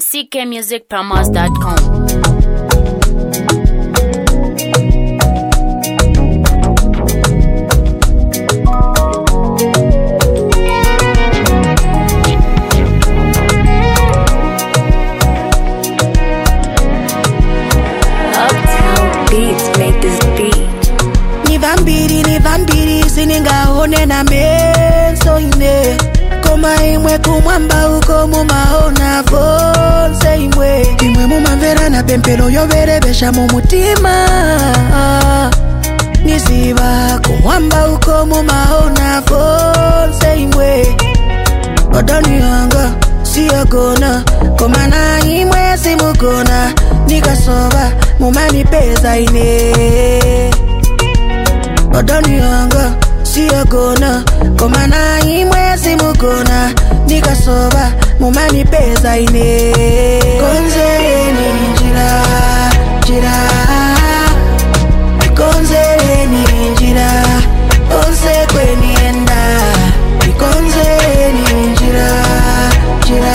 ckmusicpromos.com. Uptown Beats make this beat. ni vambiri ni vambiri siningaone na meso ine koma imwe kumwamba uko mumaona vonse imwe imwe mumamverana pempelo yoverevexa mumutima niziva kumwamba uko mumaona vonse imwe odani yanga siyagona komana imwe simugona nikasova mumanipeza ine odani yanga siyagona komana imwe simugona nikasova mumanipeza ine konzereni njira njira konzereni njira onse kwenienda ikonzereni njira njira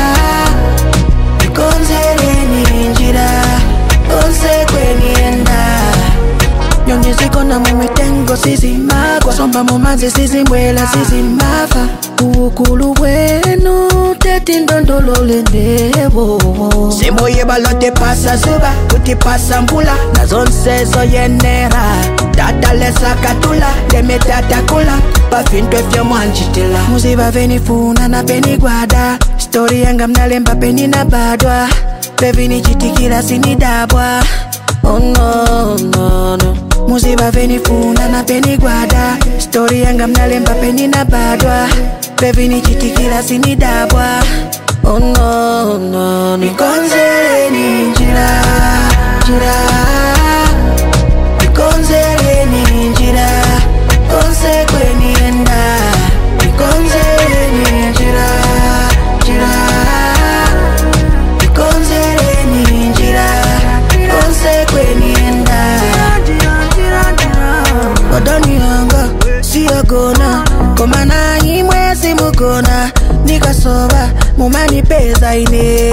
ikonzereni njira onse kwenienda nyongezikona mumitengo sizimagwa somba mumanzi sizimbwela sizimafa uukulu bwenu tetindondolole ndevo semoye balotepasa zuba kutipasa mbula nazonsezo yenera tatalesakatula lemetatakula pafintwe fyomwanjitila muziva venifuna na penigwada stori yanga mnalemba peninabadwa pevinichitikila sinidabwa Oh no, no, no. muziva venifuna na penigwada stori yanga mnalemba peninabadwa pevinichitikila sinidabwa Oh no, no, no. ikonzereni njira njira ikonzereni njira onse kwenienda ikonzereni njira njira ikonzereni njira onse kwenienda odani yanga siyagona komana imwe simugona nikasova mumanipeza ine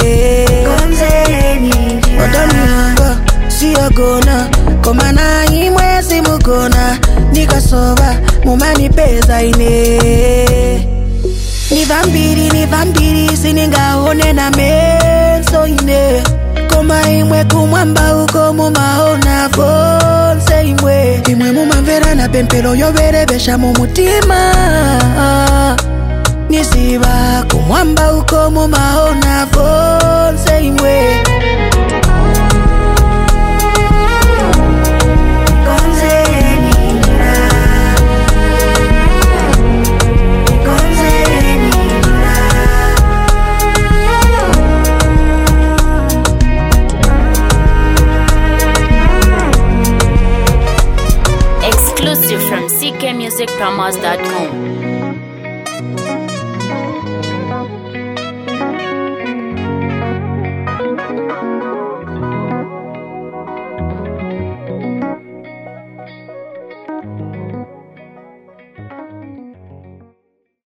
odani yanga siyagona komana imwe simugona nikasova mumanipeza ine ni vambiri ni vambiri siningaone na meso ine koma imwe kumwamba uko mumaona vonse imwe imwe mumamverana pempelo yoverevexa mumutima niziva kumwamba uko mumaona vonse imwe Konzereni njira, konzereni njira. Exclusive from ckmusicpromos.com.